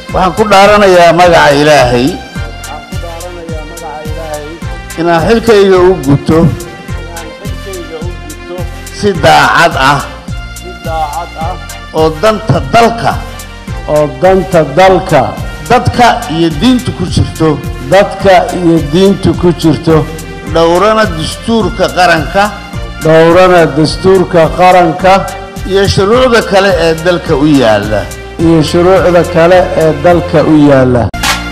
waxaan ku dhaaranayaa magaca ilaahay waxaan ku dhaaranayaa magaca ilaahay inaan xilkayga u guto inaan xilkayga u gudto si daacad ah si daacad ah oo danta dalka oo danta dalka dadka iyo diinta ku jirto dadka iyo diinta ku jirto dhowrana dastuurka qaranka dhowrana dastuurka qaranka iyo shuruucda kale ee dalka u yaalla iyo shuruucda kale ee dalka u yaalla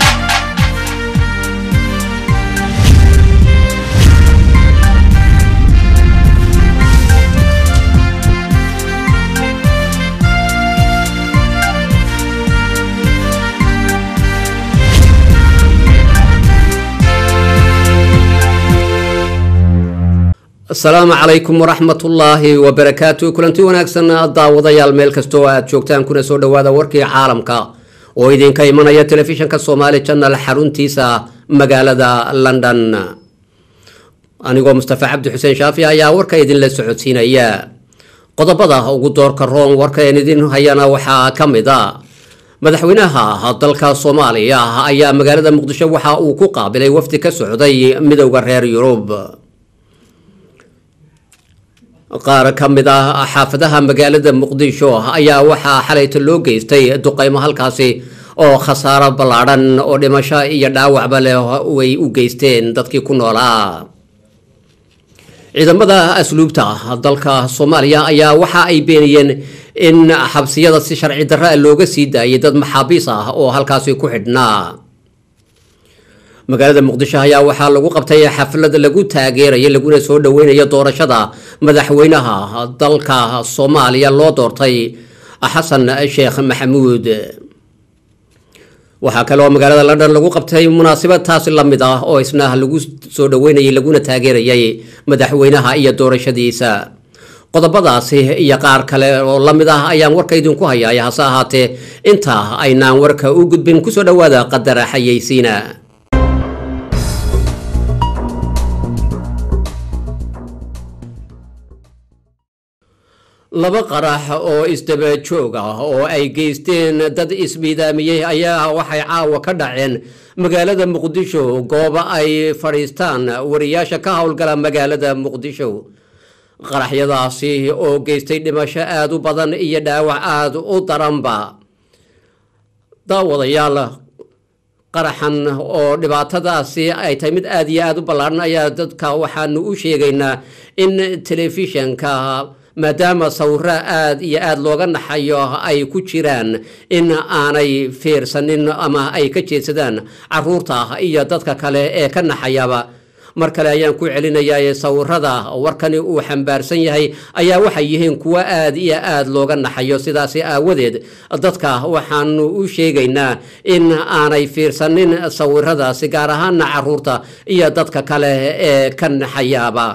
asalaamu calaykum waraxmatullaahi wabarakaatu kulanti wanaagsan daawadayaal meel kasta oo aad joogtaan kuna soo dhowaada warkii caalamka oo idinka imanaya telefishinka soomaali janal xaruntiisa magaalada london anigoo mustafa cabdi xuseen shaafi ayaa warka idinla socodsiinaya qodobada ugu doorka roon warka een idin hayana waxaa ka mid a madaxweynaha dalka soomaaliya ayaa magaalada muqdisho waxa uu ku qaabilay wafdi ka socday midowda reer yurub qaar ka mid ah xaafadaha magaalada muqdisho ayaa waxaa xalayta loo geystay duqeymo halkaasi oo khasaaro ballaadhan oo dhimasho iyo dhaawacba leh way u geysteen dadkii ku noolaa ciidamada asluubta dalka soomaaliya ayaa waxa ay beeniyeen in xabsiyada si sharci darra looga sii daayay dad maxaabiis ah oo halkaasi ku xidhnaa magaalada muqdisho ayaa waxaa lagu qabtay xaflad lagu taageerayo laguna soo dhaweynayo doorashada madaxweynaha dalka soomaaliya loo doortay xasan sheekh maxamuud waxaa kale oo magaalada london lagu qabtay munaasabad taasi la mid ah oo isna lagu soo dhaweynayay laguna taageerayay madaxweynaha iyo doorashadiisa qodobadaasi iyo qaar kale oo la mid ah ayaan warka idinku hayaay hase ahaatee inta aynaan warka u gudbin kusoo dhowaada qadar xayeysiina laba qarax oo isdaba joog ah oo ay geysteen dad ismiidaamiyey ayaa waxay caawa ka dhaceen magaalada muqdisho gooba ay fadhiistaan wariyaasha ka howlgala magaalada muqdisho qaraxyadaasi oo geystay dhimasho aada u badan iyo dhaawac aada u daranba daawadayaal qaraxan oo dhibaatadaasi ay tahay mid aada iyo aada u ballaadhan ayaa dadka waxaanu u sheegaynaa in telefishanka maadaama sawiro aada iyo aada looga naxayo ay ku jiraan in aanay fiirsanin ama ay ka jeedsadaan caruurta iyo dadka kale ee ka naxayaba mar kale ayaan ku celinayaa sawirada warkani uu xambaarsan yahay ayaa waxay yihiin kuwo aada iyo aada looga naxayo sidaasi aawadeed dadka waxaanu u sheegaynaa in aanay fiirsanin sawiradaasi gaar ahaana caruurta iyo dadka kale ee ka naxayaaba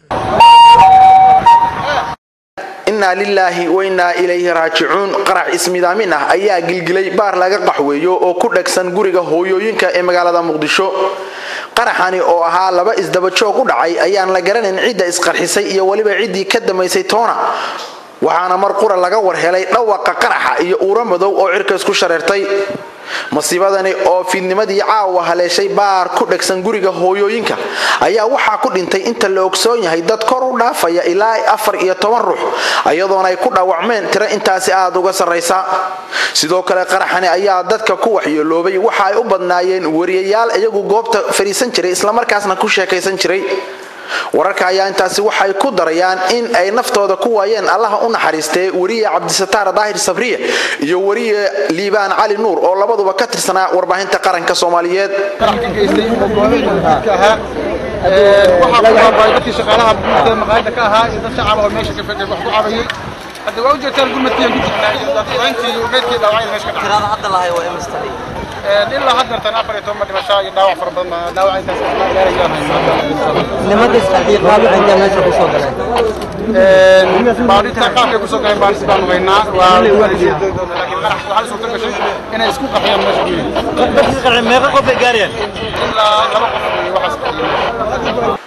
innaa lilaahi wainaa ilayhi raajicuun qarax ismidaamin ah ayaa gilgilay baar laga qaxweeyo oo ku dhegsan guriga hooyooyinka ee magaalada muqdisho qaraxani oo ahaa laba isdabajoog u dhacay ayaan la garanayn cidda isqarxisay iyo weliba ciddii ka damaysay toona waxaana mar qura laga war helay dhawaqa qaraxa iyo uuro madow oo cirka isku shareertay masiibadani oo fiidnimadii caawa haleeshay baar ku dhegsan guriga hooyooyinka ayaa waxaa ku dhintay inta la ogsoon yahay dad kor u dhaafaya ilaa afar iyo toban ruux iyadoona ay ku dhaawacmeen tiro intaasi aada uga sarraysa sidoo kale qaraxani ayaa dadka ku waxyeeloobay waxa ay u badnaayeen wariyayaal iyagu goobta fadhiisan jiray islamarkaasna ku sheekaysan jiray wararka ayaa intaasi waxay ku darayaan in ay naftooda ku waayeen allaha u naxariistee weriye cabdisataar daahir sabriye iyo weriye liibaan cali nuur oo labaduba ka tirsanaa warbaahinta qaranka soomaaliyeed dadkii shaqaalaha buurta maqaayada ka ahaa iyo dad shacab oo meesha wax ku cabayay hadda waa ujeedtaan gurmadkiian ku jirnaa iyo dadweyntii meydkii dhaawacay meesha ka tirada hadda lahay waa imista ilaa haddeertan afar iyo toban dhimasho iyo dhaawac fara badan baa dhaawac intaas gaarayaan nimanka isqarxiya qaabka intee meesha ku soo galeen baadhita qaabkay kusoo galeen baadhis baanu haynaa waa laakiin qarax waxaa suurta gashay inay isku qaxiyaan meesha ku yimid dadkii qarxi meeqa qof ay gaarayaan ilaa laba qof iyo waxaas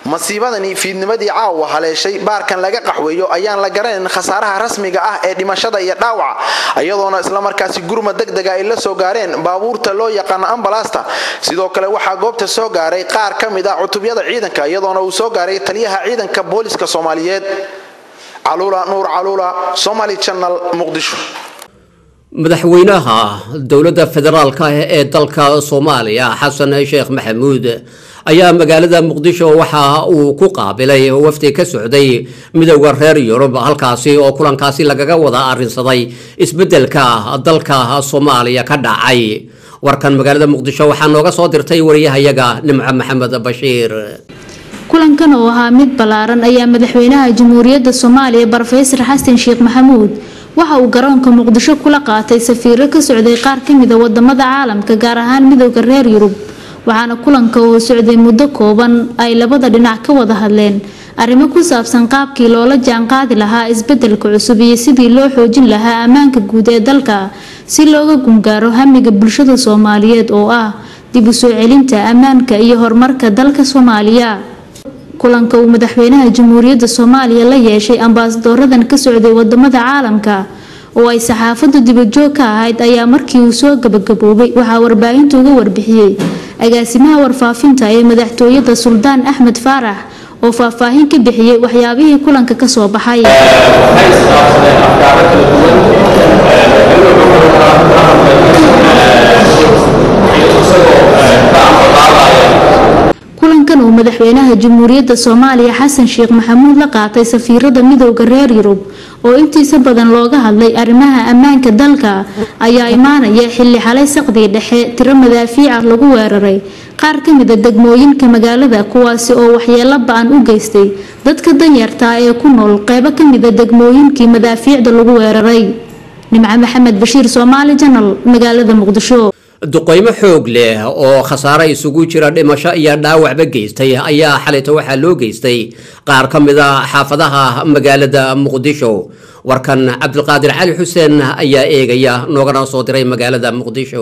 masiibadani fiidnimadii caawa haleeshay baarkan laga qaxweeyo ayaan la garanayn khasaaraha rasmiga ah ee dhimashada iyo dhaawaca iyadoona islamarkaasi gurmad degdega ay la soo gaareen baabuurta loo yaqaano ambalaasta sidoo kale waxaa goobta soo gaaray qaar ka mid ah cutubyada ciidanka iyadoona uu soo gaaray taliyaha ciidanka booliska soomaaliyeed caluula nuur caluula somali channel muqdisho madaxweynaha dowladda federaalka ee dalka soomaaliya xasan sheekh maxamuud ayaa magaalada muqdisho waxa uu ku qaabilay wafdi ka socday midowda reer yurub halkaasi oo kulankaasi lagaga wada arrinsaday isbeddelka dalka soomaaliya ka dhacay warkan magaalada muqdisho waxaa nooga soo dirtay wariyahayaga nimco maxamed bashiir kulankan oo ahaa mid ballaaran ayaa madaxweynaha jamhuuriyadda soomaaliya brofesor xasan sheekh maxamuud waxa uu garoonka muqdisho kula qaatay safiiro ka socday qaar ka mid a wadamada caalamka gaar ahaan midowda reer yurub waxaana kulanka oo socday muddo kooban ay labada dhinac ka wada hadleen arrimo ku saabsan qaabkii loola jaanqaadi lahaa isbedelka cusub iyo sidii loo xoojin lahaa ammaanka guud ee dalka si looga gungaaro hamiga bulshada soomaaliyeed oo ah dib u soo celinta ammaanka iyo horumarka dalka soomaaliya kulanka uu madaxweynaha jamhuuriyadda soomaaliya la yeeshay ambaasadoradan ka socday wadamada caalamka oo ay saxaafadu dibajoog ka ahayd ayaa markii uu soo gabagaboobay waxaa warbaahinta uga warbixiyey agaasimaha warfaafinta ee madaxtooyada suldaan axmed faarax oo faahfaahin ka bixiyey waxyaabihii kulanka kasoo baxay kulankan uu madaxweynaha jamhuuriyadda soomaaliya xasan sheekh maxamuud la qaatay safiirada midowda reer yurub oo intiisa badan looga hadlay arrimaha ammaanka dalka ayaa imaanaya xilli xalay saqdii dhexe tiro madaafiic ah lagu weeraray qaar ka mid a degmooyinka magaalada kuwaasi oo waxyeelo ba-an u geystay dadka danyartaa ee ku nool qeybo ka mid a degmooyinkii madaafiicda lagu weeraray nimco maxamed bashiir soomaali janal magaalada muqdisho duqeymo xoog leh oo khasaare isugu jira dhimasho iyo dhaawacba geystay ayaa xalayta waxaa loo geystay qaar ka mid a xaafadaha magaalada muqdisho warkan cabdulqaadir cali xuseen ayaa eegaya noogana soo diray magaalada muqdisho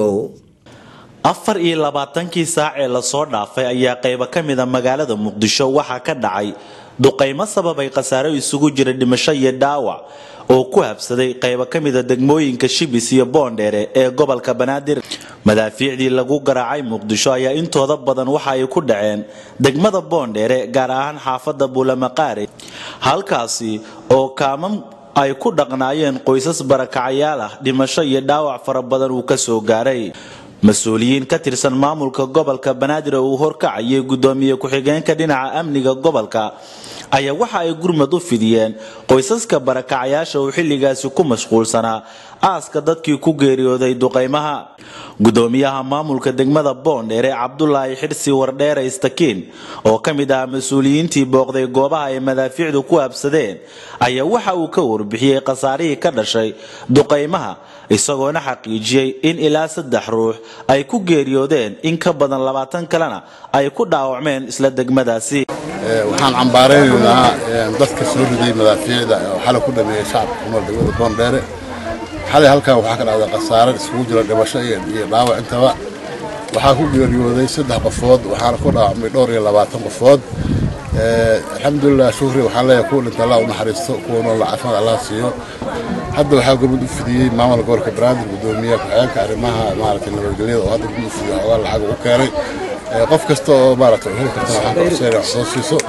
afar iyo labaatankii saac ee lasoo dhaafay ayaa qaybo ka mid a magaalada muqdisho waxaa ka dhacay duqeymo sababay khasaare isugu jira dhimasho iyo dhaawac oo ku habsaday qaybo ka mida degmooyinka shibis iyo boondheere ee gobolka banaadir madaafiicdii lagu garaacay muqdisho ayaa intooda badan waxa ay ku dhaceen degmada boondheere gaar ahaan xaafada buulamaqaare halkaasi oo kaamam ay ku dhaqnaayeen qoysas barakacayaal ah dhimasho iyo dhaawac fara badan uu ka soo gaaray mas-uuliyiin ka tirsan maamulka gobolka banaadir oo uu horkacayay gudoomiye ku-xigeenka dhinaca amniga gobolka ayaa waxa ay gurmad u fidiyeen qoysaska barakacayaasha uu xilligaasi ku mashquulsanaa aaska dadkii ku geeriyooday duqaymaha gudoomiyaha maamulka degmada boondheere cabdulaahi xirsi wardheere istakiin oo ka mid ah mas-uuliyiintii booqday goobaha ay madaafiicdu ku habsadeen ayaa waxa uu ka warbixiyey khasaarihii ka dhashay duqaymaha isagoona xaqiijiyey in ilaa saddex ruux ay ku geeriyoodeen in ka badan labaatan kalena ay ku dhaawacmeen isla degmadaasi waxaan cambaaraynaynaa dadka soo riday madaafiicda oo xalay ku dhameeyey shacabka ku nool degmada boondheere xalay halkan waxaa ka dhacday khasaare isugu jira dhimasho iyo dhaawac intaba waxaa ku geeriyooday saddex qofood waxaana ku dhaawacmay dhowr iyo labaatan qofood alxamdulilah shukri waxaan leeyahay kuwa dhinta allah u naxariisto kuwa nool caafimaad allah siiyo hadda waxaa gurmud u fidiyey maamulka gobolka banaadir gudoomiyaha ku-xigeenka arrimaha maaragtay nabadgelyada oo hadda gurmud u fidiyey xoogaa lacag ugu keenay qof kasta oo maaragtay heli kartana waxaan ka codsanaya wax soo siiso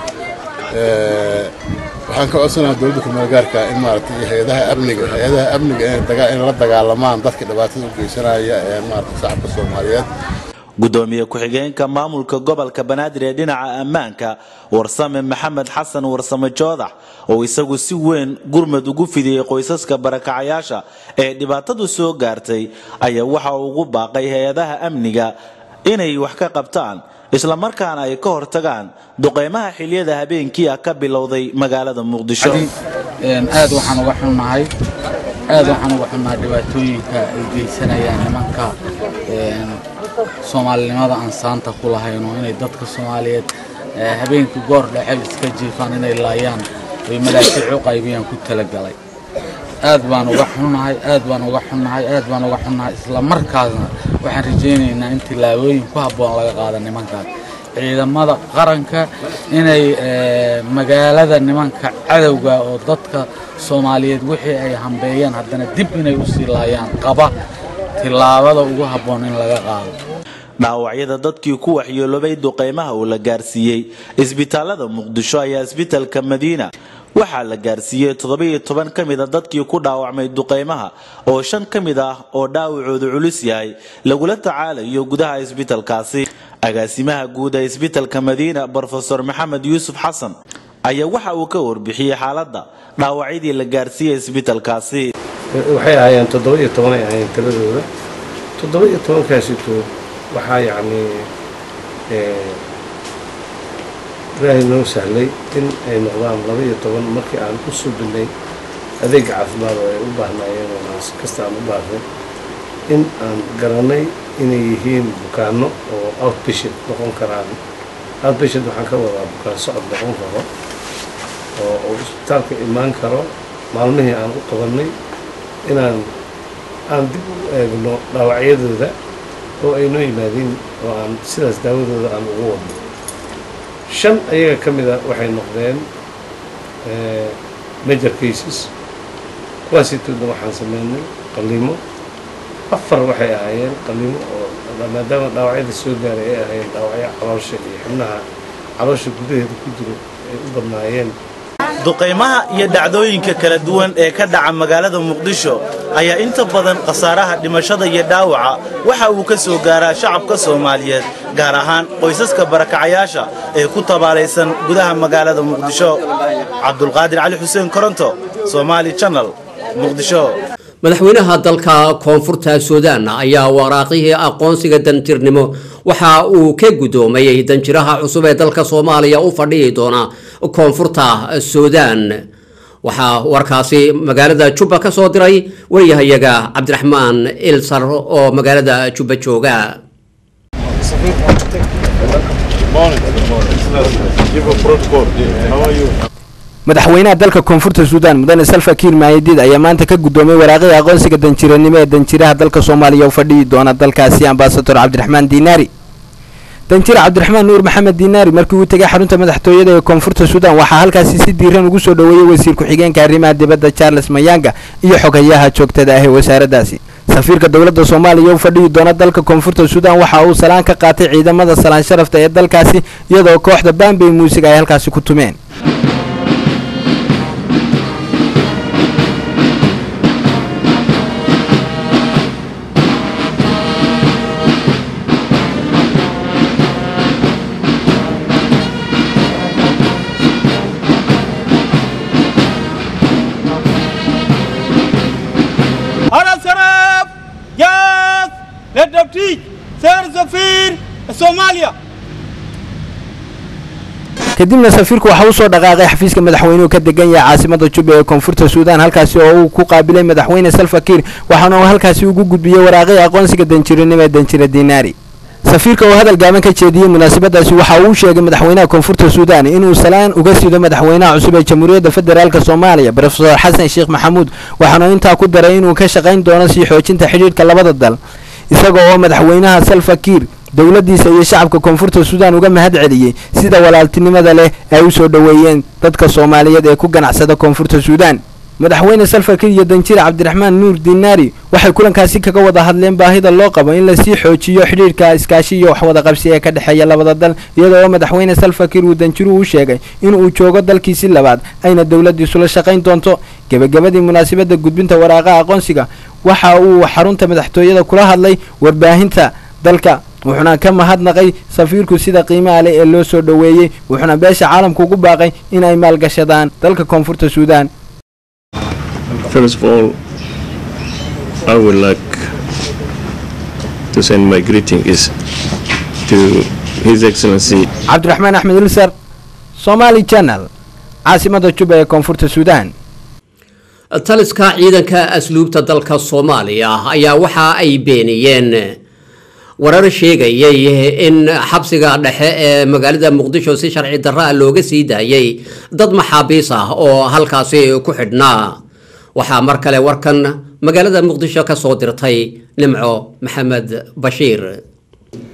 waxaan ka codsanayaa dowladda kumaalgaarka in maaragtay hay-adaha amniga hay-adaha amniga in la dagaalamaan dadka dhibaatada u geysanaya ee maaragtay shacabka soomaaliyeed gudoomiye ku-xigeenka maamulka gobolka banaadir ee dhinaca ammaanka warsame maxamed xasan warsame joodax oo isagu si weyn gurmad ugu fidiyey qoysaska barakacayaasha ee dhibaatadu soo gaartay ayaa waxa uu ugu baaqay hay-adaha amniga inay wax ka qabtaan islamarkaana ay ka hortagaan duqeymaha xiliyada habeenkii ah ka bilowday magaalada muqdisho aad waxaan uga xunnahay aad waxaan uga xunnahay dhibaatooyinka ay geysanayaan nimanka soomaalinimada aan saanta ku lahayno inay dadka soomaaliyeed habeenkii goor dhexe iska jiifaan inay laayaan ay madaafiic u qaybiyaan ku talagalay aad baan uga xunnahay aad baan uga xunnahay aad baan uga xunnahay isla markaasna waxaan rajaynaynaa in tillaabooyin ku habboon laga qaada nimankaas ciidamada qaranka inay magaalada nimanka cadowga oo dadka soomaaliyeed wixii ay hambeeyeen haddana dib inay u sii laayaan qaba tillaabada ugu habboon in laga qaado dhaawacyada dadkii ku waxyeeloobay duqeymaha uu la gaarsiiyey isbitaalada muqdisho ayaa isbitaalka madiina waxaa la gaarsiiyey toddobiyo toban ka mid a dadkii ku dhaawacmay duqeymaha oo shan ka mid ah oo dhaawacoodu culus yahay lagula tacaalayo gudaha isbitaalkaasi agaasimaha guud ee isbitaalka madiina brofesor maxamed yuusuf xasan ayaa waxa uu ka warbixiyey xaaladda dhaawacyadii la gaarsiiyey isbitaalkaasi waxay ahaayeen toddoba iyo tobanay ahaayeen tiradooda toddoba iyo tobankaasitood waxaa yacni ilaahay noo sahlay in ay noqdaan laba iyo toban markii aan u subinay adeega caafimaad oo ay u baahnaayeen oo aan si kasta aan u baahnay in aan garanay inay yihiin bukaano oo outpatient noqon karaan outpatient waxaan ka wadaa bukaan socod noqon karo oo oo isbitaalka imaan karo maalmihii aan u qabannay inaan aan dib u eegno dhaawacyadooda oo ay noo yimaadeen oo aan sidaas daawadooda aan ugu wadno shan ayaga ka mid a waxay noqdeen major cases kuwaasitoodna waxaan sameynay qaliimo afar waxay ahaayeen qaliimo oo maadaama dhaawacyada soo gaaray ay ahaayeen dhaawacyo caloosha iyo xubnaha caloosha gudaheeda ku jiro ay u badnaayeen duqaymaha iyo dhacdooyinka kala duwan ee ka dhaca magaalada muqdisho ayaa inta badan khasaaraha dhimashada iyo dhaawaca waxa uu ka soo gaaraa shacabka soomaaliyeed gaar ahaan qoysaska barakacayaasha ee ku tabaalaysan gudaha magaalada muqdisho cabdulqaadir cali xuseen koronto somaali channel muqdisho madaxweynaha dalka koonfurta suudaan ayaa waraaqihii aqoonsiga danjirnimo waxa uu ka gudoomayay danjiraha cusub ee dalka soomaaliya u fadhihi doona koonfurta suudaan waxaa warkaasi magaalada jubba ka soo diray wariyahayaga cabdiraxmaan ilsar oo magaalada jubba jooga madaxweynaha dalka koonfurta suudaan mudane salfa kiir maayadiid ayaa maanta ka gudoomay waraaqihii aqoonsiga danjiranimo ee danjiraha dalka soomaaliya u fadhihi doona dalkaasi ambasador cabdiraxmaan diinaari danjira cabdiraxmaan nuur maxamed diinaari markii uu tegay xarunta madaxtooyada ee koonfurta suudaan waxaa halkaasi si diiran ugu soo dhoweeyey wasiir ku-xigeenka arrimaha dibadda charles mayanga iyo xogayaha joogtada ah ee wasaaraddaasi safiirka dowladda soomaaliya u fadhihi doona dalka koonfurta suudaan waxa uu salaan ka qaatay ciidamada salaan sharafta ee dalkaasi iyadoo kooxda bambey muusig ay halkaasi ku tumeen أنا سراب جاز للتفتيش سير سفير صوماليا kadibna safiirku waxa uu soo dhaqaaqay xafiiska madaxweynuhu ka degan yahay caasimada jubba ee koonfurta suudaan halkaasi oo uu ku qaabilay madaxweyne salfa kiir waxaana uu halkaasi ugu gudbiyey waraaqihii aqoonsiga danjiranimo ee danjira diinaari safiirka oo hadal gaaban ka jeediyey munaasabadaasi waxa uu sheegay madaxweynaha koonfurta suudaan inuu salaan uga sido madaxweynaha cusub ee jamhuuriyadda federaalk soomaaliya brofesor xasan sheekh maxamuud waxaana intaa ku daray inuu ka shaqayn doono sii xoojinta xidhiidhka labada dal isaga oo madaxweynaha salfa kiir dowladdiisa iyo shacabka koonfurta suudaan uga mahad celiyey sida walaaltinimada leh ay u soo dhoweeyeen dadka soomaaliyeed ee ku ganacsada koonfurta suudaan madaxweyne salfakir iyo danjire cabdiraxmaan nuur diinaari waxay kulankaasi kaga wada hadleen baahida loo qabo in lasii xoojiyo xidhiidhka iskaashi iyo waxwada qabsi ee ka dhexeeya labada dal iyadoo oo madaxweyne salfakir uu danjiruhu u sheegay inuu joogo dalkiisi labaad ayna dowladdiisu la shaqayn doonto gebagabadii munaasabadda gudbinta waraaqaha aqoonsiga waxa uu xarunta madaxtooyada kula hadlay warbaahinta dalka wuxuuna ka mahadnaqay safiirku sida qiimaha leh ee loo soo dhoweeyey wuxuuna beesha caalamka ugu baaqay in ay maalgashadaan dalka koonfurta suudaan First of all, I would like to send my greetings to His Excellency cabdiraxmaan axmed ilsar somaali channel caasimada juba ee koonfurta suudaan taliska ciidanka asluubta dalka soomaaliya ayaa waxa ay beeniyeen warar sheegayay in xabsiga dhexe ee magaalada muqdisho si sharci darro ah looga sii daayay dad maxaabiis ah oo halkaasi ku xidhnaa waxaa mar kale warkan magaalada muqdisho ka soo dirtay nimco maxamed bashiir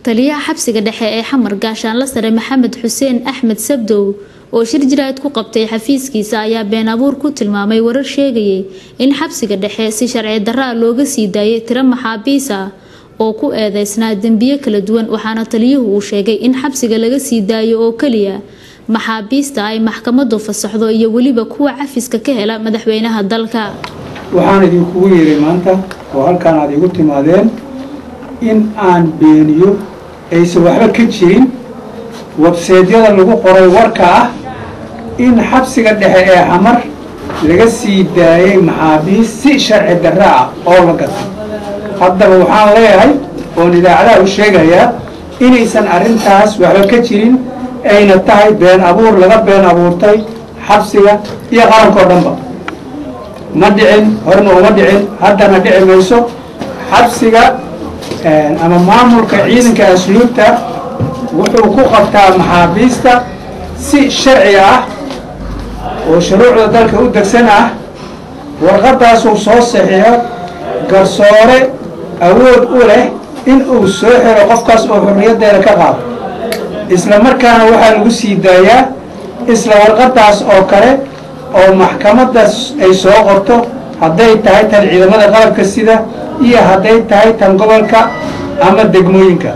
taliyaha xabsiga dhexe ee xamar gaashaanla sare maxamed xuseen axmed sabdow oo shir jiraad ku qabtay xafiiskiisa ayaa been abuur ku tilmaamay warar sheegayay in xabsiga dhexe si sharci darra looga sii daayay tiro maxaabiis ah oo ku eedeysnaa dembiyo kala duwan waxaana taliyuhu uu sheegay in xabsiga laga sii daayo oo keliya maxaabiista ay maxkamadu fasaxdo iyo weliba kuwa cafiska ka hela madaxweynaha dalka waxaan idinkugu yeeray maanta oo halkaan aad igu timaadeen in aan beeniyo aysan waxba ka jirin webseedyada lagu qoray warka ah in xabsiga dhexe ee xamar laga sii daayay maxaabiis si sharci darra ah oo la gatay haddaba waxaan leeyahay oon idaacadaha u sheegayaa inaysan arrintaas waxba ka jirin ayna tahay been abuur laga been abuurtay xabsiga iyo qaranka oo dhanba ma dhicin horena uma dhicin haddana dhici mayso xabsiga ama maamulka ciidanka asluubta wuxuu ku qabtaa maxaabiista si sharci ah oo shuruucda dalka u degsan ah warqadaasuu soo saxiixo garsoore awood u leh in uu soo xiro qofkaas oo xorriyaddeeda ka qaado isla markaana waxaa lagu sii daayaa isla warqadaas oo kale oo maxkamaddaas ay soo qorto hadday tahay tan ciidamada qalabka sida iyo hadday tahay tan gobolka ama degmooyinka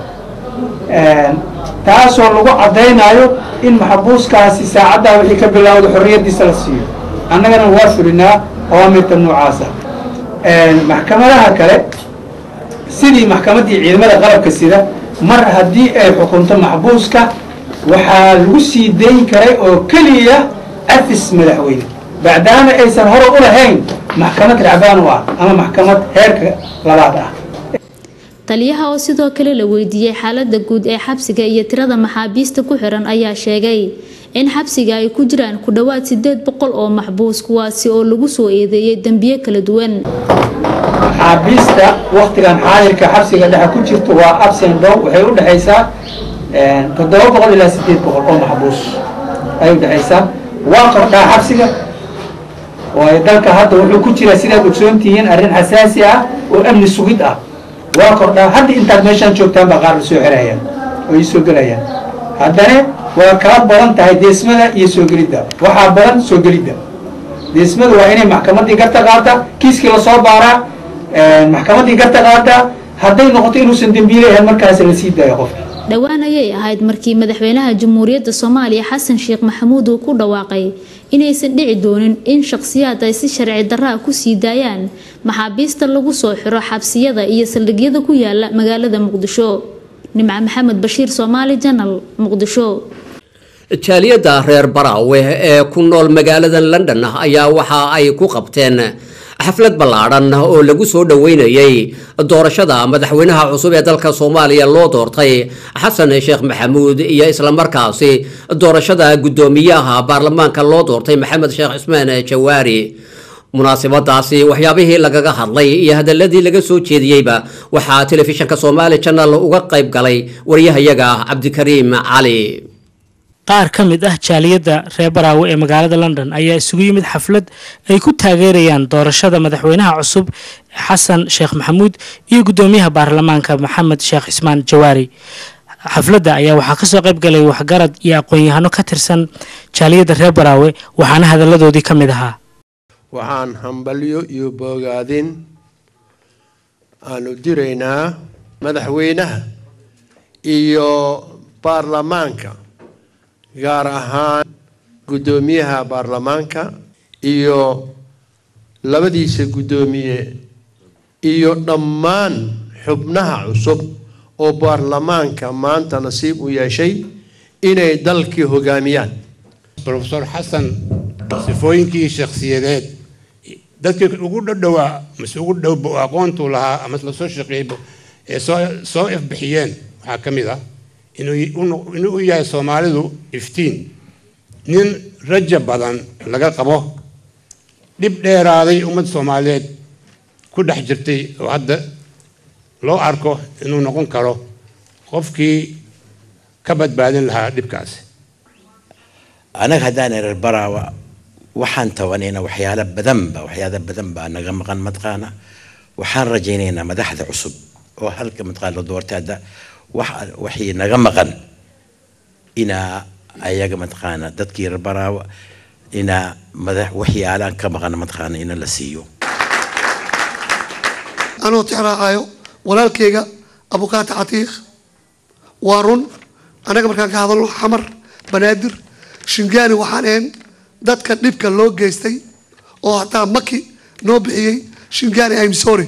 taasoo lagu caddaynayo in maxbuuskaasi saacaddaa wixii ka bilowda xorriyaddiisa la siiyo annagana waa fulinaa awaamirta noocaasa maxkamadaha kale sidii maxkamaddii ciidamada qalabka sida mar haddii ay xukunto maxbuuska waxaa lagu sii dayn karay oo keliya cafis madaxweyne bacdaama aysan hore u lahayn maxkamad racbaan u ah ama maxkamad heerka labaad ah taliyaha oo sidoo kale la weydiiyey xaalada guud ee xabsiga iyo tirada maxaabiista ku xiran ayaa sheegay in xabsiga ay ku jiraan ku dhowaad sideed boqol oo maxbuus kuwaasi oo lagu soo eedeeyay dembiyo kala duwan maxaabiista waktigan xaadirka xabsiga dhexe ku jirta waa absen dow waxay u dhexaysaa toddoba boqol ilaa sideed boqol oo maxbuus ay u dhexaysaa waa kordhaa xabsiga oo dalka hadda wuxuu ku jiraa sidaad ogsoontihiin arrin xasaasi ah oo amni sugid ah waa kordhaa hadda intaad meeshaan joogtaan baa qaar la soo xirayaan oo ii soo gelayaan haddana waa kala badan tahay deesmada iyo soo gelidda waxaa badan soo gelidda deesmada waa inay maxkamaddii garta qaata kiiskii lasoo baaraa maxkamaddii garta qaata hadday noqoto inuusan dembiile ahayn markaas la sii daayo qofka dhowaan ayay ahayd markii madaxweynaha jamhuuriyadda soomaaliya xasan sheekh maxamuud uu ku dhawaaqay inaysan dhici doonin in shakhsiyaad ay si sharci darra ku sii daayaan maxaabiista lagu soo xiro xabsiyada iyo saldhigyada ku yaala magaalada muqdisho nimco maxamed bashiir soomaali janal muqdisho jaaliyadda reer baraawe ee ku nool magaalada london ayaa waxa ay ku qabteen xaflad ballaadhan oo lagu soo dhoweynayay doorashada madaxweynaha cusub ee dalka soomaaliya loo doortay xasan sheekh maxamuud iyo islamarkaasi doorashada guddoomiyaha baarlamaanka loo doortay maxamed sheekh cismaan jawaari munaasabadaasi waxyaabihii lagaga hadlay iyo hadaladii laga soo jeediyeyba waxaa telefishinka somaali janal uga qayb galay waryahayaga cabdikariim cali qaar ka mid ah jaaliyadda reer baraawe ee magaalada london ayaa isugu yimid xaflad ay ku taageerayaan doorashada madaxweynaha cusub xasan sheekh maxamuud iyo guddoomiyaha baarlamaanka maxamed sheekh cismaan jawaari xafladda ayaa waxaa kasoo qayb galay waxgarad iyo aqoon-yahano ka tirsan jaaliyadda reer baraawe waxaana hadalladoodii ka mid ahaa waxaan hambalyo iyo boogaadin aanu diraynaa madaxweynaha iyo baarlamaanka gaar ahaan guddoomiyaha baarlamaanka iyo labadiisa guddoomiye iyo dhammaan xubnaha cusub oo baarlamaanka maanta nasiib u yeeshay inay dalkii hogaamiyaan rofesor xasan sifooyinkii shakhsiyadeed dadkii ugu dhadhowaa mase ugu dhow aqoontuu lahaa ama la soo shaqeeyey ee soo soo ifbixiyeen waxaa ka mid ah inuu u yahay soomaalidu iftiin nin raja badan laga qabo dhib dheeraaday ummad soomaaliyeed ku dhex jirtay oo hadda loo arko inuu noqon karo qofkii ka badbaadin lahaa dhibkaasi anaga haddaan erer baraawa waxaan tabanaynaa waxyaalo badanba waxyaalo badan baa naga maqan mataqaana waxaan rajaynaynaa madaxda cusub oo halka mataqaana la doortay hadda wax wixii naga maqan inaa ayaga mataqaana dadkii reer baraawa inaa madax waxyaalaan ka maqan mataqaana ina la siiyo anoo tixraacayo walaalkayga abukaata catiiq waa run annaga markaan ka hadalno xamar banaadir shingaani waxaan ahayn dadka dhibka loo geystay oo hataa maki noo bixiyey shingaani im sorry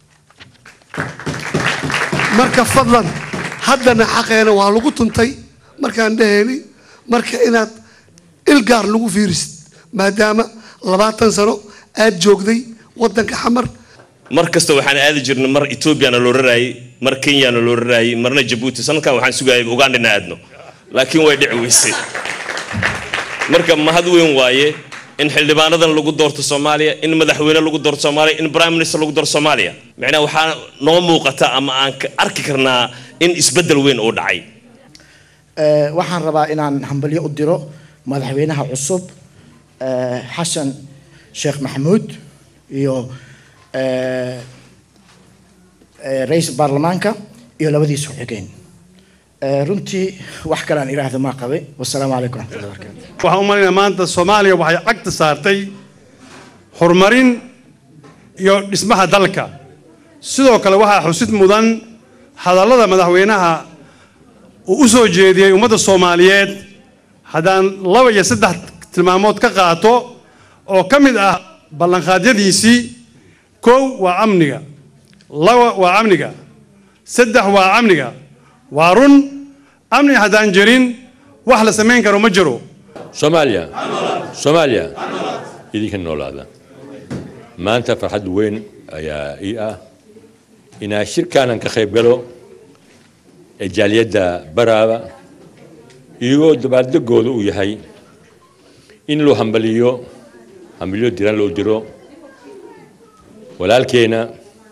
marka fadlan haddana xaqeena waa lagu tuntay markaan dhahayni marka inaad ilgaar lagu fiirisid maadaama labaatan sano aad joogday waddanka xamar mar kasta waxaan aadi jirnay mar etoobiyana loo raraayay mar kenyana loo raraayay marna jabuuti sanadkan waxaan sugayay ugandhina aadno laakiin way dhici weysay marka mahad weyn waaye in xildhibaanadan lagu doorto soomaaliya in madaxweyne lagu doorto soomaaliya in prime minister lagu doorto soomaaliya macnaha waxaa noo muuqata ama aan ka arki karnaa in isbeddel weyn uu dhacay waxaan rabaa inaan hambalyo u diro madaxweynaha cusub xasan sheekh maxamuud iyo ra-iisul baarlamaanka iyo labadiisa ku-xigeen runtii wax kale aan idhaahdo maa qabay wasalaamu calaykum waraxmatullahi barakatu waxaan u malaynayaa maanta soomaaliya waxay cagta saartay horumarin iyo dhismaha dalka sidoo kale waxaa xusid mudan hadallada madaxweynaha uu u soo jeediyey ummadda soomaaliyeed haddaan laba iyo saddex tilmaamood ka qaato oo ka mid ah ballanqaadyadiisii kow waa amniga laba waa amniga saddex waa amniga waa run amni haddaan jirin wax la samayn karo ma jiro soomaaliya soomaaliya idinka noolaada maanta farxad weyn ayaa ii ah inaa shirkaanan ka qayb galo ee jaaliyadda baraaba iyagoo dabaaldegooda uu yahay in loo hambaliyo hambaliyo diran loo diro walaalkeena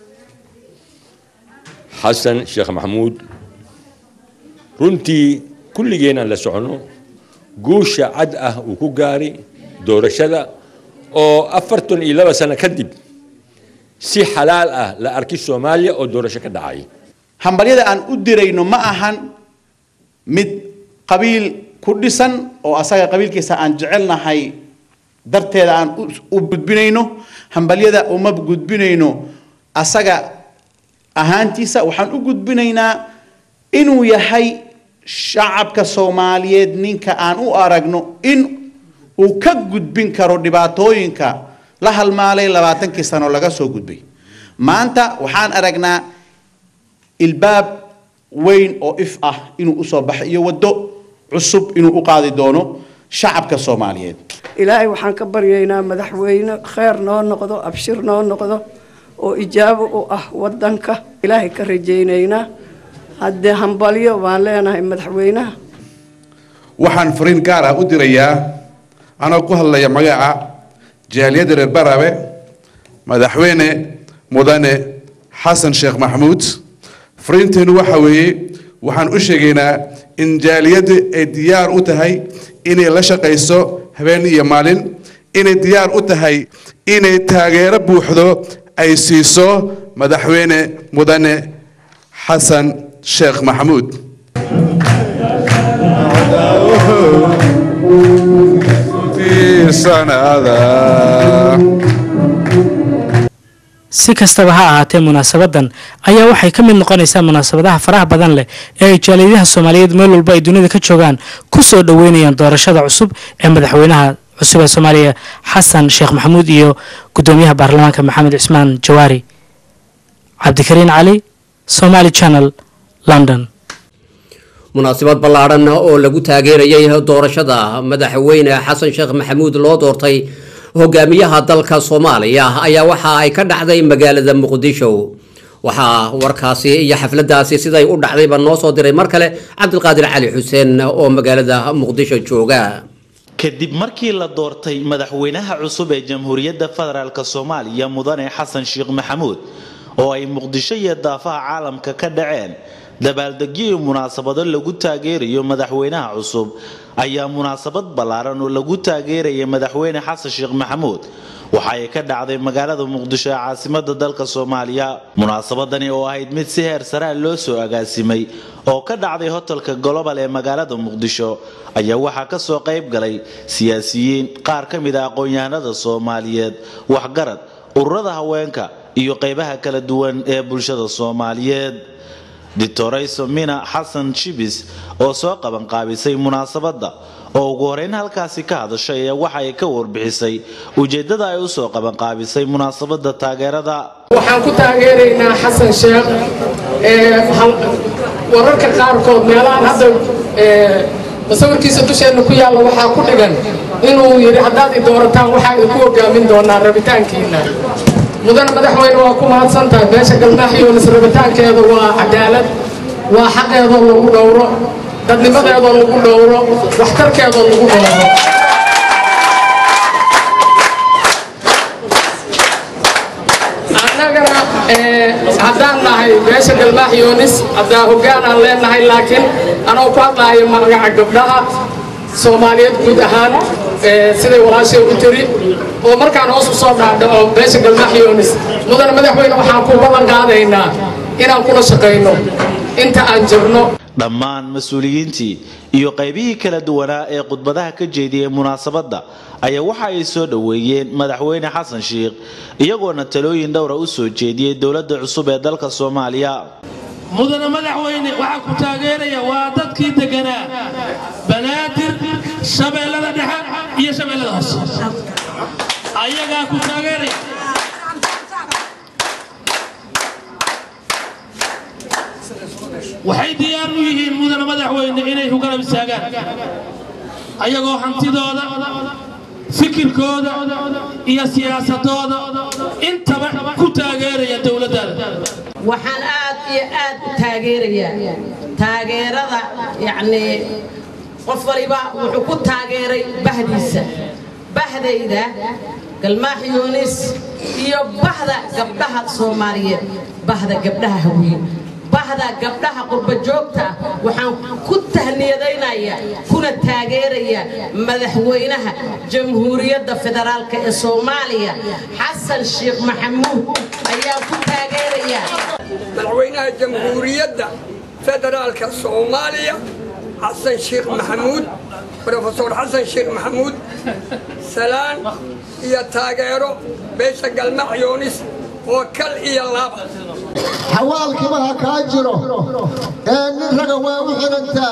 xasan sheekh maxamuud runtii kulligeen aan la socono guusha cad ah uu ku gaari doorashada oo afartan iyo laba sano kadib si xalaal ah la arki soomaaliya oo doorasho ka dhacay hambalyada aan u dirayno ma ahan mid qabiil ku dhisan oo asaga qabiilkiisa aan jecelnahay darteeda aan u gudbinayno hambalyada uma gudbinayno asaga ahaantiisa waxaan u gudbinaynaa inuu yahay shacabka soomaaliyeed ninka aan u aragno in uu ka gudbin karo dhibaatooyinka la halmaalay labaatankii sano laga soo gudbay maanta waxaan aragnaa ilbaab weyn oo if ah inuu usoo baxay iyo waddo cusub inuu u qaadi doono shacabka soomaaliyeed ilaahay waxaan ka baryaynaa madaxweyne kheer noo noqdo abshir noo noqdo oo ijaabo u ah wadanka ilaahay ka rajaynaynaa haddee hambalyo baan leenahay madaxweynaha waxaan fariin gaar ah u dirayaa anoo ku hadlaya magaca jaaliyadda reer barabe madaxweyne mudane xasan sheekh maxamuud fariinteenu waxa weeye waxaan u sheegaynaa in jaaliyaddu ay diyaar u tahay inay la shaqayso habeen iyo maalin inay diyaar u tahay inay taageero buuxdo ay siiso madaxweyne mudane xasan sheekh maxamuud si kastaba ha ahaatee munaasabadan ayaa waxay ka mid noqonaysaa munaasabadaha faraha badan leh ee ay jaaliyadaha soomaaliyeed meel walba ay dunida ka joogaan ku soo dhoweynayaan doorashada cusub ee madaxweynaha cusub ee soomaaliya xasan sheekh maxamuud iyo gudoomiyaha baarlamaanka maxamed cismaan jawaari cabdikariin cali somaali channel london munaasabad ballaadhan oo lagu taageerayay doorashada madaxweyne xasan sheekh maxamuud loo doortay hogaamiyaha dalka soomaaliya ayaa waxa ay ka dhacday magaalada muqdisho waxaa warkaasi iyo xafladaasi siday u dhacdayba noo soo diray mar kale cabdilqaadir cali xuseen oo magaalada muqdisho jooga kadib markii la doortay madaxweynaha cusub ee jamhuuriyadda federaalk soomaaliya mudane xasan sheekh maxamuud oo ay muqdisho iyo daafaha caalamka ka dhaceen dabaaldegyo iyo munaasabado lagu taageerayo madaxweynaha cusub ayaa munaasabad ballaaran oo lagu taageeraya madaxweyne xasan sheekh maxamuud waxa ay ka dhacday magaalada muqdisho ee caasimada dalka soomaaliya munaasabadani oo ahayd mid si heer saraa loo soo agaasimay oo ka dhacday hotelka global ee magaalada muqdisho ayaa waxaa kasoo qayb galay siyaasiyiin qaar ka mid a aqoon-yahanada soomaaliyeed waxgarad ururada haweenka iyo qaybaha kala duwan ee bulshada soomaaliyeed doctorayso mina xasan shibis oo soo qabanqaabisay munaasabadda oo ugu horeyn halkaasi ka hadashay ayaa waxa ay ka warbixisay ujeeddada ay usoo qabanqaabisay munaasabadda taageerada waxaan ku taageeraynaa xasan sheekh wararka qaarkood meelahan hadda masawirkiisa dusheenna ku yaalla waxaa ku dhigan inuu yidhi haddaad i doorataan waxaa idinku hogaamin doonaa rabitaankiina mudane madaxweyne waa ku mahadsan tahay beesha galmaaxiyoonis rabitaankeeda waa cadaalad waa xaqeedoo lagu dhowro dadnimadeedoo lagu dhowro waxtarkeedoo lagu dhowro annagana haddaan nahay beesha galmaaxiyoonis haddaa hoggaan aan leenahay laakiin anoo ku hadlaayo magaca gabdhaha soomaaliyeed guud ahaan siday walaashay u tiri oo markaan hoos u soo dhaadhaco beesha galmaaxiyoonis mudane madaxweyne waxaan ku ballan qaadaynaa inaan kula shaqayno inta aan jirno dhammaan mas-uuliyiintii iyo qaybihii kala duwanaa ee khudbadaha ka jeediyey munaasabadda ayaa waxa ay soo dhoweeyeen madaxweyne xasan sheikh iyagoona talooyin dhowra u soo jeediyey dowladda cusub ee dalka soomaaliya mudane madaxweyne waxaa ku taageeraya waa dadkii deganaa banaadir shabeellada dhexe iyo shabeellada hoose ayagaa ku taageeraya waxay diyaar u yihiin mudane madaxweyne inay ku garab istaagaan ayagoo hantidooda fikirkooda iyo siyaasadooda intaba ku taageeraya dowladdaada waxaan aad iyo aad u taageerayaa taageerada yacnii qof waliba wuxuu ku taageeray bahdiisa bahdayda galmaax yuunis iyo bahda gabdhaha soomaaliyeed bahda gabdhaha hawiye bahda gabdhaha qurba joogta ah waxaan ku tahniyadaynayaa kuna taageerayaa madaxweynaha jamhuuriyadda federaalk ee soomaaliya xasan sheekh maxamuud ayaan ku taageerayaa madaxweynaha jamhuuriyadda federaalka soomaaliya xasan sheekh maxamuud brofesor xasan sheekh maxamuud salaan iyo taageero beesha galmac yoonis oo kal iyo laaba xawaalkiba ha kaa jiro ee nin raga waa u xirantaa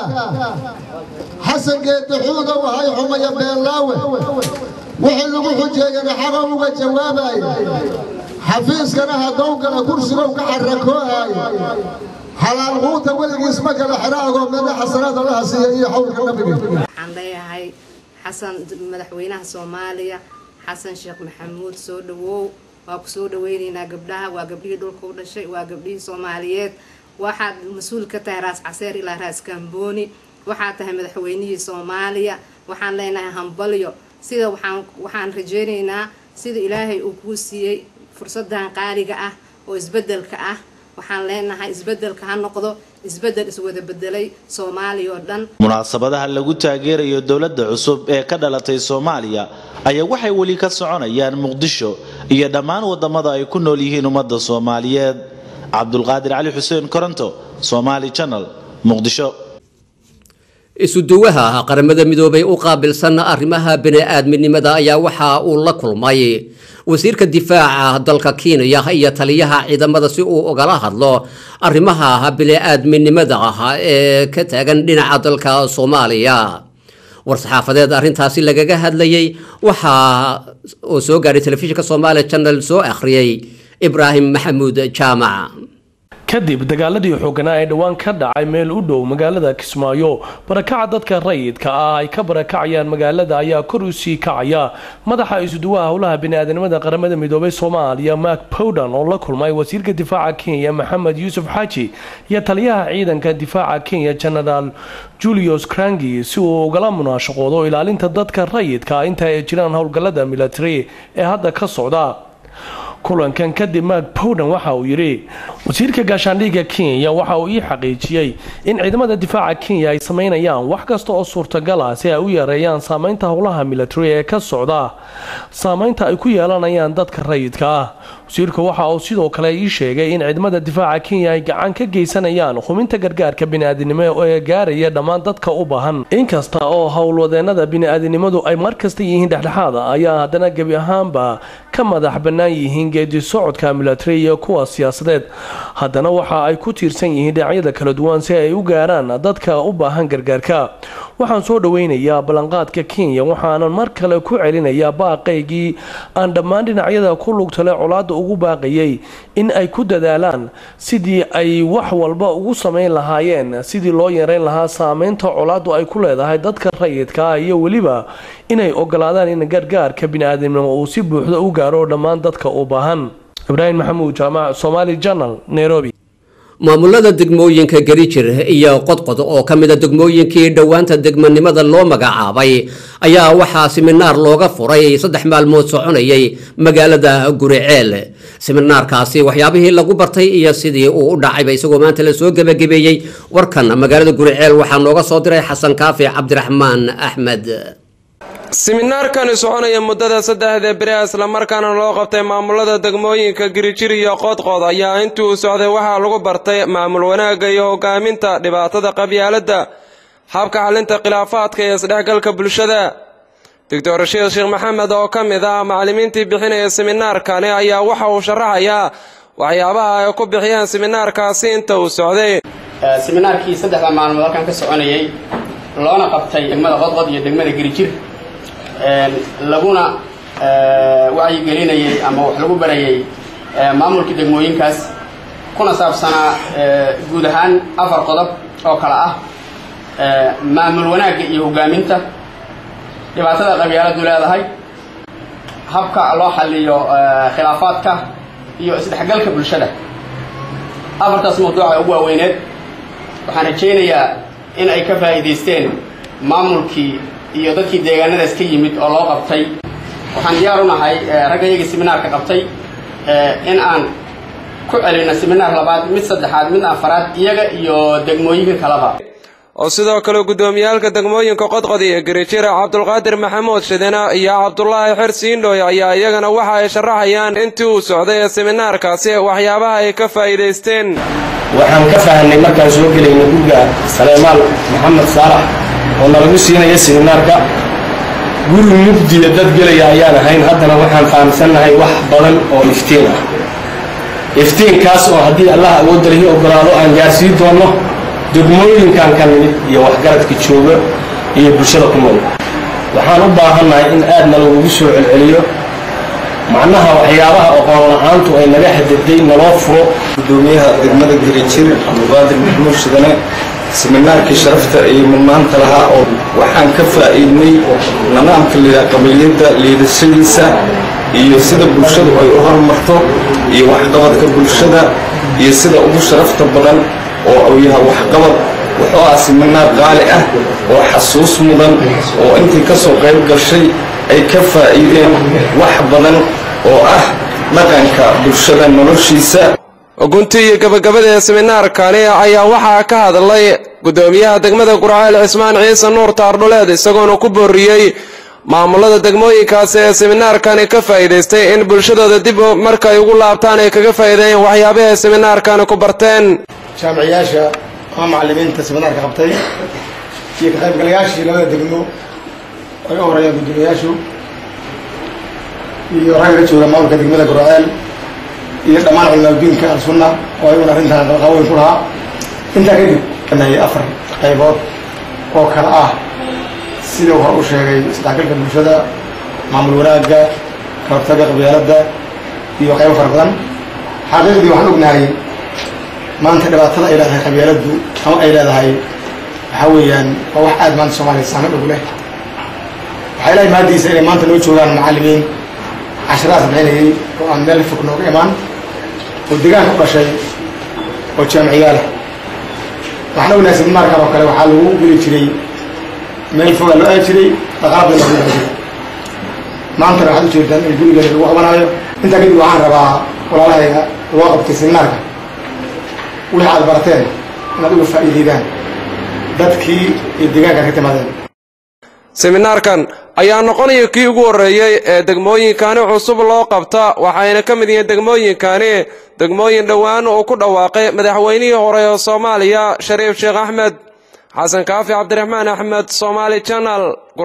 xasan geeddaxuuda wahay xumaya beellaawe wixii lagu xujeeyana xaqa uga jawaabaya xafiiskana haddowgala kursigow ka xarakoohaayo xalaal quuta weligiis ma kala xiraagoo meedha xasanaad allaha siiya iyo xawlka nabiga waxaan leeyahay xasan madaxweynaha soomaaliya xasan sheekh maxamuud soo dhawow waa ku soo dhaweynaynaa gabdhaha waa gabdhihii dhulka u dhashay waa gabdhihii soomaaliyeed waxaad mas-uul ka tahay raas caseer ilaa raas kambooni waxaad tahay madaxweynihii soomaaliya waxaan leenahay hambalyo sida waxaan waxaan rajeynaynaa sida ilaahay uu kuu siiyey fursadan qaaliga ah oo isbedelka ah waxaan leenahay isbedelka ha noqdo isbedel iswada bedelay soomaaliya oo dhan munaasabadaha lagu taageerayo dowladda cusub ee ka dhalatay soomaaliya ayaa waxay weli ka soconayaan muqdisho iyo dhammaan wadamada ay ku nool yihiin ummadda soomaaliyeed cabdulqaadir cali xuseen koronto somaali channel muqdisho isuduwaha qaramada midoobay u qaabilsan arrimaha bini-aadminimada ayaa waxa uu la kulmay wasiirka difaaca dalka kenya iyo taliyaha ciidamada si uu ugala hadlo arrimaha bini-aadminimada ee ka taagan dhinaca dalka soomaaliya war-saxaafadeed arrintaasi lagaga hadlayay waxaa oo soo gaadhay telefishinka soomaaliya channel soo akhriyey ibraahim maxamuud jaamac kadib dagaaladii xooganaa ee dhowaan ka dhacay meel u dhow magaalada kismaayo barakaca dadka rayidka ah ay ka barakacayaan magaalada ayaa kor u sii kacaya madaxa isuduwaha howlaha biniaadanimada qaramada midoobay soomaaliya mark powdan oo la kulmay wasiirka difaaca kenya maxamed yuusuf xaaji iyo taliyaha ciidanka difaaca kenya genaraal julius crangi si uu ugala munaashaqoodo ilaalinta dadka rayidka inta ay jiraan howlgallada military ee hadda ka socda kulankan kadib mark powden waxa uu yidhi wasiirka gaashaandhigga kenya waxa uu ii xaqiijiyey in ciidamada difaaca kenya ay samaynayaan wax kasta oo suurtagal ah si ay u yareeyaan saameynta howlaha military ee ka socda saameynta ay ku yeelanayaan dadka rayidka ah wasiirku waxa uu sidoo kale ii sheegay in ciidamada difaaca kenya ay gacan ka geysanayaan hubinta gargaarka bini'aadinimo ee gaaraya dhammaan dadka u baahan inkasta oo howlwadeenada bini'aadinimadu ay markasta yihiin dhexdhexaada ayaa haddana gebi ahaanba ka madax bannaan yihiin geedi socodka military iyo kuwa siyaasadeed haddana waxa ay ku tiirsan yihiin dhinacyada kala duwan si ay u gaaraan dadka u baahan gargaarka waxaan soo dhoweynayaa ballanqaadka kenya waxaanan mar kale ku celinayaa baaqaygii aan dhammaan dhinacyada ku lugtale colaadda ugu baaqayay in ay ku dadaalaan sidii ay wax walba ugu samayn lahaayeen sidii loo yareyn lahaa saameynta colaaddu ay ku leedahay dadka rayidka ah iyo weliba inay ogolaadaan in gargaarka bini'aadamnimo uu si buuxda u gaaro dhammaan dadka u baahan ibraahim maxamuud jaamac somaali journal nairobi maamulada degmooyinka garijir iyo qodqod oo ka mida degmooyinkii dhowaanta degmanimada loo magacaabay ayaa waxaa siminaar looga furay saddex maalmood soconayay magaalada guriceel siminaarkaasi waxyaabihii lagu bartay iyo sidii uu u dhacayba isagoo maanta la soo gebagabeeyey warkan magaalada guriceel waxaa nooga soo diray xasan kaafi cabdiraxmaan axmed siminaarkani soconaya muddada saddexda beri islamarkaana loo qabtay maamulada degmooyinka girijir iyo qodqod ayaa intii uu socday waxaa lagu bartay maamul wanaagga iyo hogaaminta dhibaatada qabyaaladda habka xalinta khilaafaadka iyo isdhexgalka bulshada doctor rashiid sheekh maxamed oo ka mid ah macallimiintii bixinaya siminaarkani ayaa waxa uu sharaxayaa waxyaabaha ay ku bixiyeen siminaarkaasi inta uu socday siminaarkii saddexda maalmood halkan ka soconayay loona qabtay degmada qodqod iyo degmada girijir laguna wacyigelinayay ama wax lagu barayay maamulka degmooyinkaas kuna saabsanaa guud ahaan afar qodob oo kale ah maamul wanaagga iyo hogaaminta dhibaatada qabyaaladu leedahay habka loo xaliyo khilaafaadka iyo isdhexgalka bulshada afartaas mawduuca ugu waaweyneed waxaan rajaynayaa in ay ka faa'iidaysteen maamulkii iyo dadkii deegaanadaas ka yimid oo loo qabtay waxaan diyaar u nahay raggayagii siminaarka qabtay in aan ku celinno siminaar labaad mid saddexaad mid afaraad iyaga iyo degmooyinka kaleba oo sidoo kale guddoomiyaalka degmooyinka qodqod iyo garijira cabdulqaadir maxamuud shidina iyo cabdulaahi xersiindhooy ayaa iyagana waxa ay sharaxayaan intii uu socday ee siminaarkaasi waxyaabaha ay ka faa'iidaysteen waxaan ka fahanay markaan soo gelayna guriga saleymaal maxamed saalax oo nalagu siinaya siminaarka guri mugdiya dad gelaya ayaan ahayn haddana waxaan fahamsannahay wax badan oo iftiin ah iftiinkaas oo haddii allah awoodda lihi ogolaado aan gaarsiin doonno degmooyinkan ka nimid iyo waxgaradka jooga iyo bulshada ku nool waxaan u baahannahay in aadna lagugu soo celceliyo macnaha waxyaabaha aqoon la-aantu ay naga hadaday naloo furo gudoomiyaha degmada girijir cabdulqaadir maxamuud shidane siminaarkii sharafta iyo mudnaanta lahaa oo waxaan ka faa'iidnay nidaamka lidaa qabiliyadda liidashadiisa iyo sida bulshadu ay u horumarto iyo waxqabadka bulshada iyo sida ugu sharafta badan oo uu yahay waxqabad wuxuu ah siminaar qaali ah oo xasuus mudan oo intii ka soo qayb gashay ay ka faa'iideen wax badan oo ah dhaqanka bulshada noloshiisa gunti iyo gabagabada ee siminaarkani ayaa waxaa ka hadlay gudoomiyaha degmada gurceel cismaan ciise nuur taardhuleed isagoona ku booriyey maamulada degmooyinkaasi ee siminaarkani ka faa'iidaystay in bulshadooda dib markay ugu laabtaan ay kaga faa'iideeyeen waxyaabaha ay siminaarkani ku barteen jaamiciyaasha ama macallimiinta siminaarka qabtay iyo ka qaybgalayaashii labada degmo ay u horeeyaan guddoomiyayaashu iyo ragga ka jooga maamulka degmada gurceel iyo dhammaan culimaadudiinka al-sunna oo ayaguna arrintan qalqaweyn ku lahaa intaa kadib nahay afar qaybood oo kale ah sida hore u sheegay isdhexgalka bulshada maamul wanaagga ka hortagga qabyaaladda iyo qaybo fara badan xaqiiqdii waxaan ognahay maanta dhibaatada ay leedahay qabyaaladdu ama ay leedahay waxaa weeyaan waa wax aad maanta soomaaliya saameyn ugu leh waxaa ilahay mahadiisa inay maanta noo joogaan macallimiin casharahaas bixinayay oo aan meel fog nooga imaan oo deegaanka u dhashay oo jaamiciyaala waxaan ognahay siminaarkan oo kale waxaa lagu geli jiray meel fogaa loo aadi jiray dhaqaala badan lagu jiray maantana waxaad u jeedaan in gurigeeda lagu qabanaayo intaa kadib waxaan rabaa walaalahayga loo qabtay seminaarka wixii aad barateen inaad uga faa'iideydaan dadkii iyo deegaanka ka timaadeen seminaarkan ayaa noqonaya kii ugu horreeyey ee degmooyinkani cusub loo qabta waxayna ka mid yihiin degmooyinkani degmooyin dhowaan uu ku dhawaaqay madaxweynihii hore ee soomaaliya shariif sheekh axmed xasan kaafi cabdiraxmaan axmed somaali janal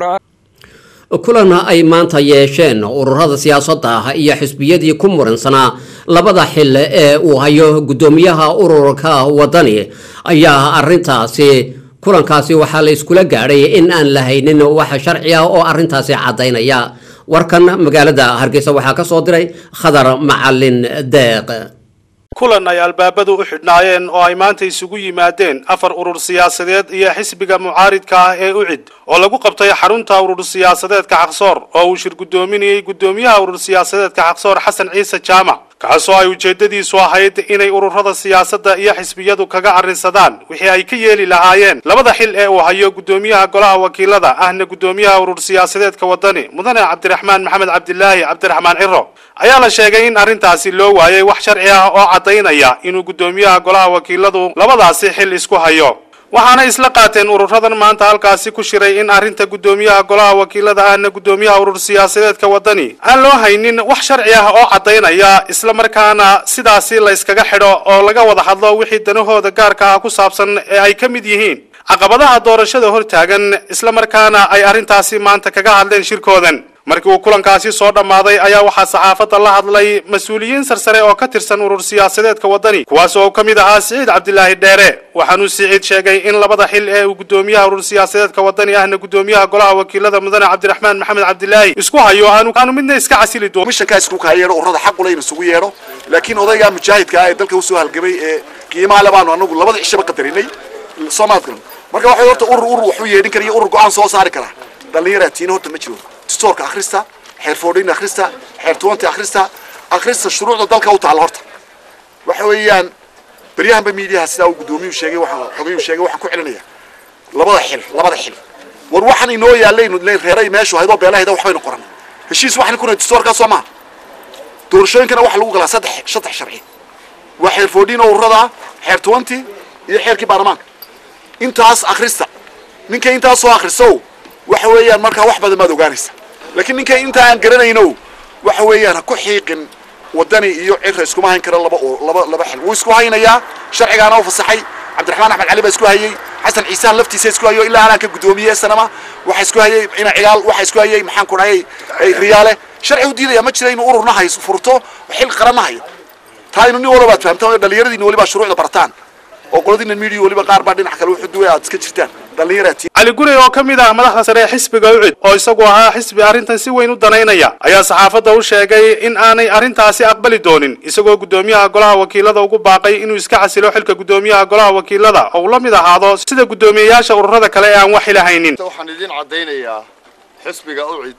kulan ay maanta yeesheen ururada siyaasadda ah iyo xisbiyadii ku muransanaa labada xil ee uu hayo guddoomiyaha ururka wadani ayaa arintaasi kulankaasi waxaa la iskula gaadhay in aan la haynin wax sharci ah oo arintaasi caddaynaya warkan magaalada hargeysa waxaa ka soo diray khadar macalin deeq kulan ay albaabadu u xidhnaayeen oo ay maanta isugu yimaadeen afar urur siyaasadeed iyo xisbiga mucaaridka ah ee ucid oo lagu qabtay xarunta urur siyaasadeedka xaqsoor oo uu shir guddoominayey guddoomiyaha urur siyaasadeedka xaqsoor xasan ciise jaamac kaasoo ay ujeeddadiisu ahayd inay ururada siyaasadda iyo xisbiyadu kaga arrinsadaan wixii ay ka yeeli lahaayeen labada xil ee uu hayo guddoomiyaha golaha wakiilada ahna guddoomiyaha urur siyaasadeedka wadani mudane cabdiraxmaan maxamed cabdilaahi cabdiraxmaan ciro ayaa la sheegay in arrintaasi loo waayay wax sharci ah oo caddaynaya inuu guddoomiyaha golaha wakiiladu labadaasi xil isku hayo waxaana isla qaateen ururadan maanta halkaasi ku shiray in arrinta guddoomiyaha golaha wakiilada ahna guddoomiyaha urur siyaasadeedka wadani aan loo haynin wax sharci ah oo caddaynaya isla markaana sidaasi la yskaga xidho oo laga wada hadlo wixii danahooda gaarka ah ku saabsan ee ay ka mid yihiin caqabadaha doorashada hortaagan isla markaana ay arrintaasi maanta kaga hadleen shirkoodan markii uu kulankaasi soo dhammaaday ayaa waxaa saxaafadda la hadlay mas-uuliyiin sarsare oo ka tirsan urur siyaasadeedka wadani kuwaas oo ka mid ahaa siciid cabdilaahi dheere waxaanuu siciid sheegay in labada xil ee uu guddoomiyaha urur siyaasadeedka wadani ahna guddoomiyaha golaha wakiilada mudane cabdiraxmaan maxamed cabdilaahi isku hayo aanu aanu midna iska casili doono mishankaa isku kahayeedho ururada xaq ule in isugu yeedho laakiin odaygaa mujaahidka ah ee dalka usoo halgamay ee qiimaha le baanu anagu labada cishaba qadarinay soomaadkan marka waxay horta urur urur waxu yeedhin kara iyo urur go-aan soo saari kara dhallinyaraa tiina horta ma jiro distoorka akhrista xeer foodhin akhrista xeer tuwanta akhrista akhrista shuruucda dalka u taalla horta waxa weeyaan beryahanba miidiyaha sidaa uu guddoomiyuu sheegay waxaan xogayuu sheegay waxaan ku celinaya labada xil labada xil war waxaan inoo yaallaynu reeray meeshu haydoo beelahayda waxbaynu qoran heshiis waxaan kuna distoorkaa soo maha doorashooyinkana waxa lagu galaa saddex saddex sharci waa xeer foodhin oo ururada xeer tuwanti iyo xeerkii baarlamaanka intaas akhrista ninka intaas soo akhrisow waxa weeyaan markaa wax badan baad ogaanaysa laakiin ninka inta aan garanayno waxa weeyaan ha ku xiiqin wadani iyo cira iskuma hayn kara laba laba laba xil wuu isku haynayaa sharcigaana u fasaxay cabdiraxmaan axmed cali baa isku hayay xasan ciisaan laftiisa isku hayo ilaa anaan ka guddoomiye sanama waxa isku hayay ina cigaal waxa isku hayay maxaan ku dhahayay riyaale sharci u diidaya ma jira inuu ururna hayo furto xil qaranna hayo taa inu nin walba baad fahamtaan dhallinyaradiina weliba shuruucda barataan oo qoladiina media weliba qaar baa dhinac kale wuxuu duway aad iska jirtaan dhallinyaraati cali gurey oo ka mid ah madaxda sare ee xisbiga ucid oo isagu ahaa xisbi arrintan si weyn u danaynaya ayaa saxaafadda u sheegay in aanay arrintaasi aqbali doonin isagoo guddoomiyaha golaha wakiilada ugu baaqay inuu iska casilo xilka guddoomiyaha golaha wakiilada oo uu la mid ahaado sida guddoomiyeyaasha ururada kale ee aan wax xilahaynin waxaan idin caddaynayaa xisbiga ucid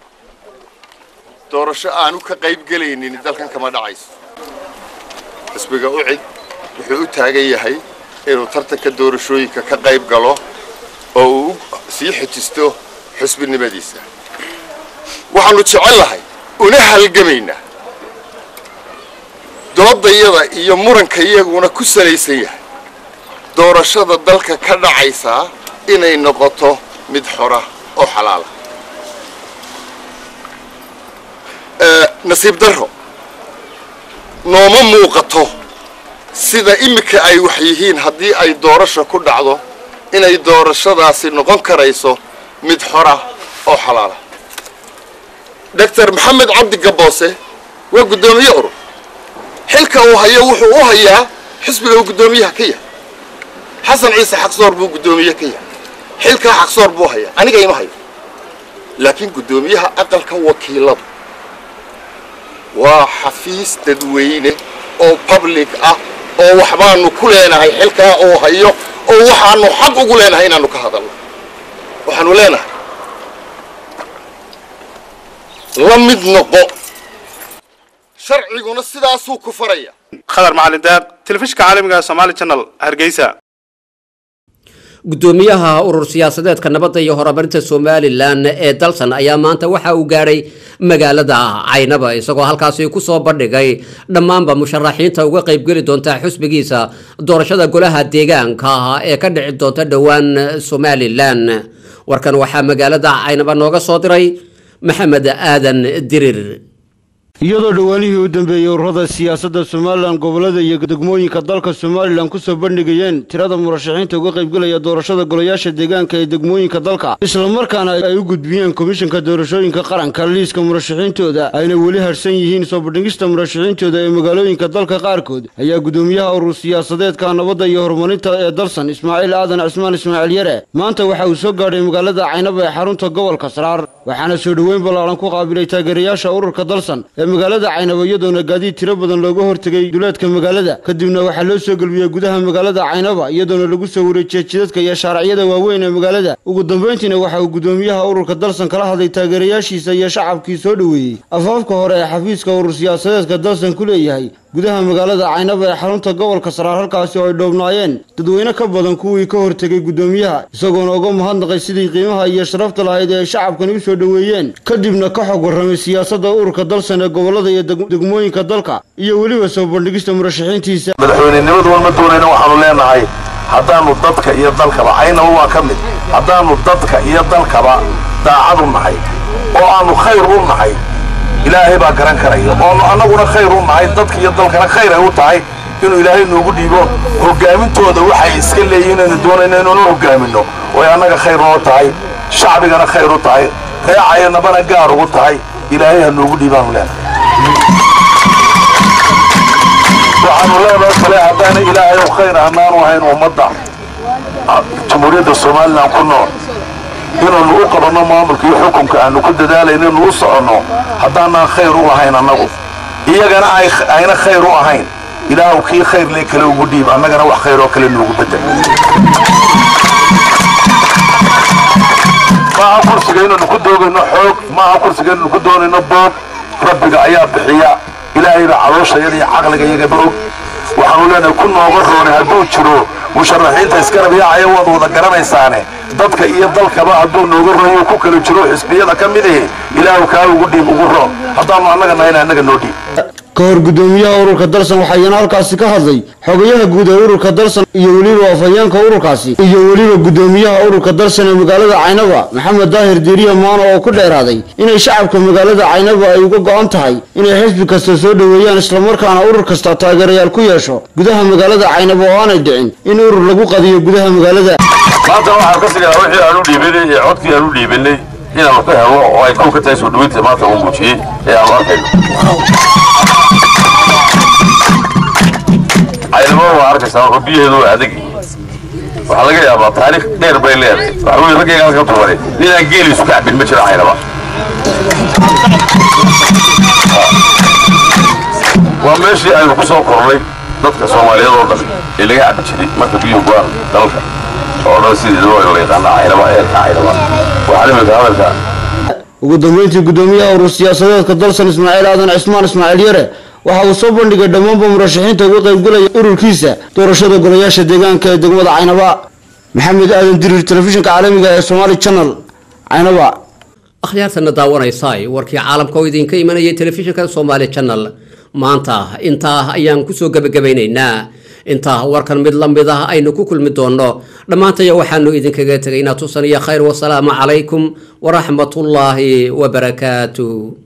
doorasho aanu ka qayb gelaynin dalkan kama dhacayso xisbiga ucid wuxuu u taagan yahay inuu tartanka doorashooyinka ka qayb galo oo uu sii xejisto xusbinimadiisa waxaanu jecel lahay una halgamaynaa doodayada iyo muranka iyaguna ku salaysan yahay doorashada dalka ka dhacaysaa inay noqoto mid xora oo xalaala nasiib darro nooma muuqato sida iminka ay wax yihiin haddii ay doorasho ku dhacdo inay doorashadaasi noqon karayso mid xora oo xalaala doctor maxamed cabdi gaboose waa guddoomiye urur xilka uu hayo wuxuu u hayaa xisbiga uu guddoomiyaha ka yahay xasan ciise xaqsoor buu guddoomiye ka yahay xilkaa xaqsoor buu hayaa aniga ima hayo laakiin guddoomiyaha aqalka wakiiladu waa xafiis dadweyne oo public ah oo waxbaanu ku leenahay xilkaa uu hayo oo waxaanu xaq ugu leenahay inaanu ka hadalno waxaanu leenahay la mid noqo sharciguna sidaasuu ku faraya khadar macalin daaq telefishinka caalamiga ee somaali channel hargeysa gudoomiyaha urur siyaasadeedka nabadda iyo horumarinta somalilan ee dalsan ayaa maanta waxa uu gaadhay magaalada caynaba isagoo halkaasi kusoo bandhigay dhammaanba musharaxiinta uga qaybgeli doonta xusbigiisa doorashada golaha deegaanka ee ka dhici doonta dhowaan somalilan warkan waxaa magaalada caynaba nooga soo diray maxamed aadan dirir iyadoo dhowaanihii u dambeeyey ururada siyaasadda somalilan gobollada iyo degmooyinka dalka somalilan kusoo bandhigayeen tirada murashaxiinta uga qaybgelaya doorashada golayaasha deegaanka ee degmooyinka dalka islamarkaana ay u gudbiyeen komishanka doorashooyinka qaranka liiska murashaxiintooda ayna weli harsan yihiin soo bandhigista murashaxiintooda ee magaalooyinka dalka qaarkood ayaa gudoomiyaha urur siyaasadeedka nabadda iyo horumarinta ee dalsan ismaaciil aadan cismaan ismaaciil yare maanta waxa uu soo gaadhay magaalada caynaba ee xarunta gobolka saraar waxaana soo dhoweyn ballaaran ku qaabilay taageerayaasha ururka dalsan ee magaalada caynabo iyadoona gaadiid tiro badan looga hortegay duleedka magaalada kadibna waxaa loo soo gelbiyey gudaha magaalada caynaba iyadoona lagu soo wareejiyey jidadka iyo shaaracyada waaweyn ee magaalada ugu dambayntiina waxa uu gudoomiyaha ururka dalsan kala hadlay taageerayaashiisa iyo shacabkii soo dhoweeyey afaafka hore ee xafiiska urur siyaasadeedka dalsan ku leeyahay gudaha magaalada caynaba ee xarunta gobolka saraar halkaasi oo ay dhoobnaayeen dadweyne ka badan kuwii ka hortegay gudoomiyaha isagoona uga mahadnaqay sidii qiimaha iyo sharafta lahayd ee ay shacabkani u soo dhoweeyeen kadibna ka xog warramay siyaasadda ururka dalsan ee gobollada iyo degmooyinka dalka iyo weliba soo bandhigista murashaxiintiisa madaxweynenimadu walma doonayna waxaanu leenahay haddaannu dadka iyo dalkaba caynaba waa ka mid haddaannu dadka iyo dalkaba daacadu nahay oo aannu khayr u nahay ilaahay baa garan karaya oonu annaguna khayr u nahay dadka iyo dalkana khayr ay u tahay inuu ilaahay noogu dhiibo hogaamintooda waxay iska leeyihiin inaynu doonayno inuuna hogaaminno oy annaga khayr noo tahay shacbigana khayr u tahay reecayanabana gaar ugu tahay ilaahay ha noogu dhiibaanu leenahay waxaanu leenahay kale haddaana ilaahay u khayr hanaanu ahayn ummadda jamhuuriyadda somalilan ku nool inaannu u qabanno maamulka iyo xukunka aanu ku dadaalayno innu u soconno haddaanaan khayr u lahayn annagu iyagana ayna khayr u ahayn ilaahu kii khayr lee kale ugu dhiib annagana wax khayr oo kale noogu bedel maaha kursiga inaynu ku doogayno xoog maaha kursiga inaynu ku doonayno boog rabbiga ayaa bixiya ilaahay baa calooshayada iyo caqliga iyagaba og waxaanu leenahay ku nooga roonay hadduu jiro musharaxiinta iskarab yaacaya waad wada garanaysaane dadka iyo dalkaba hadduu nooga rooyo ku kala jiro xisbiyada ka mid ihi ilaahu kaa ugu dhiib ugu roon haddaanu annaga nahayna annaga noo dhiib ka hor gudoomiyaha ururka dalsan waxaa iyana halkaasi ka hadlay xogayaha guud ee ururka dalsan iyo weliba afhayeenka ururkaasi iyo weliba gudoomiyaha ururka dalsan ee magaalada caynaba maxamed daahir diiriya maano oo ku dheeraaday inay shacabka magaalada caynaba ay uga go'an tahay inay xisbi kasta soo dhoweeyaan islamarkaana urur kasta taageerayaal ku yeesho gudaha magaalada caynaba oo aanay dhicin in urur lagu qadiyo gudaha magaalada maanta waxaan ka sigaa wixii aan u dhiibinay iyo codkii aan u dhiibinay inaanu ka helo oo ay kow ka tahay soo dhaweynta maanta uu muujiyey ee aanu arkayno caynaba waa arkaysaa wuxuu biyaheedu waa adag waxaa laga yaabaa taariikh dheer bay leedahay waxa weye raggayga halka tuuray ninaan geeliisu ka cabin ma jiro caynaba waa meeshii aynu ku soo kornay dadka soomaaliyeed oo dhan ee laga cabi jiray marka biyuhu go-aan dalka oo dhan sidii loo la yaqaana caynaba eerka caynaba waxaa imika hadalka ugu dambeyntii gudoomiyaha urur siyaasadeedka dalsan ismaaciil aadan cismaan ismaaciil yare waxa uu soo bandhigay dhammaanba murashaxiinta uga qaybgelaya ururkiisa doorashada golayaasha deegaanka ee degmada caynaba maxamed aadan dirir telefishinka caalamiga ee somaali channel caynaba akhyaartana daawanaysaay warkii caalamka oo idinka imanayay telefishinka somaali channel maanta intaa ayaan kusoo gebagabaynaynaa intaa warkan mid la mid ah aynu ku kulmi doonno dhammaantaya waxaanu idinkaga tegaynaa tusan iyo khayr wasalaamu calaykum waraxmatullaahi wabarakaatu